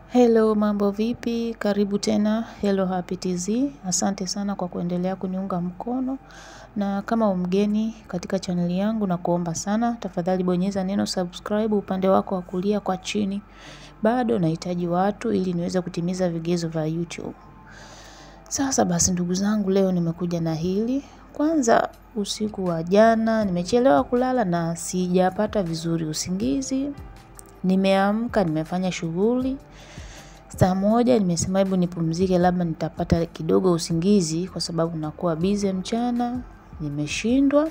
Hello, mambo vipi? Karibu tena Hello Happy TZ. Asante sana kwa kuendelea kuniunga mkono, na kama umgeni katika chaneli yangu na kuomba sana, tafadhali bonyeza neno subscribe upande wako wa kulia kwa chini. Bado nahitaji watu ili niweze kutimiza vigezo vya YouTube. Sasa basi, ndugu zangu, leo nimekuja na hili. Kwanza, usiku wa jana nimechelewa kulala na sijapata vizuri usingizi. Nimeamka, nimefanya shughuli saa moja, nimesema hebu nipumzike, labda nitapata kidogo usingizi, kwa sababu nakuwa bize mchana. Nimeshindwa,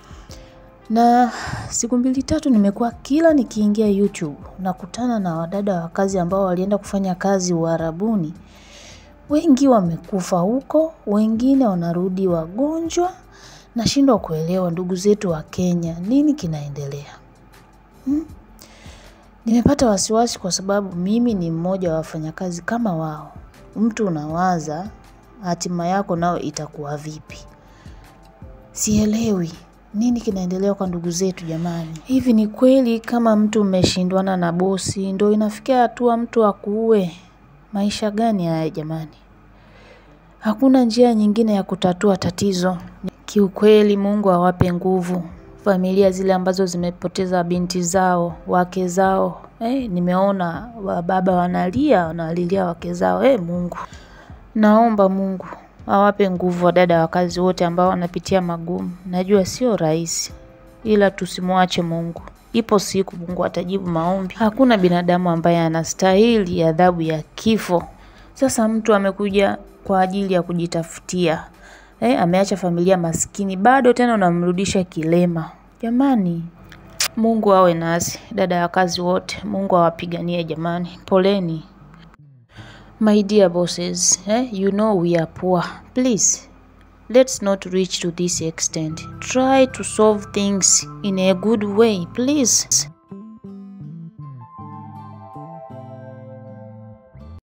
na siku mbili tatu nimekuwa kila nikiingia YouTube nakutana na wadada wa kazi ambao walienda kufanya kazi Uarabuni. Wengi wamekufa huko, wengine wanarudi wagonjwa. Nashindwa kuelewa ndugu zetu wa Kenya, nini kinaendelea hmm? Nimepata wasiwasi kwa sababu mimi ni mmoja wa wafanyakazi kama wao. Mtu unawaza hatima yako nao itakuwa vipi? Sielewi nini kinaendelea kwa ndugu zetu jamani. Hivi ni kweli kama mtu umeshindwana na bosi ndo inafikia hatua mtu akuue? Maisha gani haya jamani? Hakuna njia nyingine ya kutatua tatizo. Kiukweli, Mungu awape nguvu familia zile ambazo zimepoteza binti zao, wake zao. Eh, nimeona wababa wanalia, wanalilia wake zao. Eh, Mungu naomba Mungu awape nguvu wadada wa kazi wote ambao wanapitia magumu. Najua sio rahisi, ila tusimwache Mungu. Ipo siku Mungu atajibu maombi. Hakuna binadamu ambaye anastahili adhabu ya kifo. Sasa mtu amekuja kwa ajili ya kujitafutia eh, ameacha familia maskini, bado tena unamrudisha kilema. Jamani, Mungu awe nasi, dada wa kazi wote, Mungu awapiganie jamani, poleni. My dear bosses, eh, you know we are poor. Please, let's not reach to this extent. Try to solve things in a good way, please.